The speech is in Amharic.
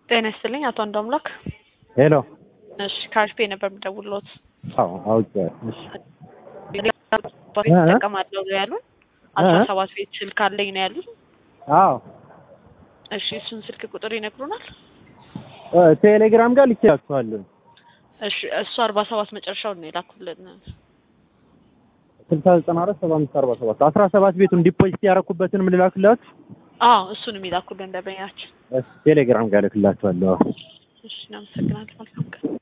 ጤና ይስጥልኝ አቶ አንዱ አምላክ። ሄሎ። እሺ ከአሪፍ ቤት ነበር የምደውልዎት። አዎ አውቄዋለሁ። እሺ ይጠቀማለሁ ያሉን አስራ ሰባት ቤት ስልክ አለኝ ነው ያሉን። አዎ እሺ እሱን ስልክ ቁጥር ይነግሩናል? እ ቴሌግራም ጋር ልኬላችኋለሁ። እሺ እሱ አርባ ሰባት መጨረሻውን ነው የላኩልን። ስልሳ ዘጠና አራት ሰባ አምስት አርባ ሰባት አስራ ሰባት ቤቱን ዲፖዚት ያደረኩበትን ምን ልላክላችሁ? አዎ እሱንም ይላኩልን ደንበኛችን። ቴሌግራም ጋር ልክላችኋለሁ። እሺ እናመሰግናለን። መልካም ቀን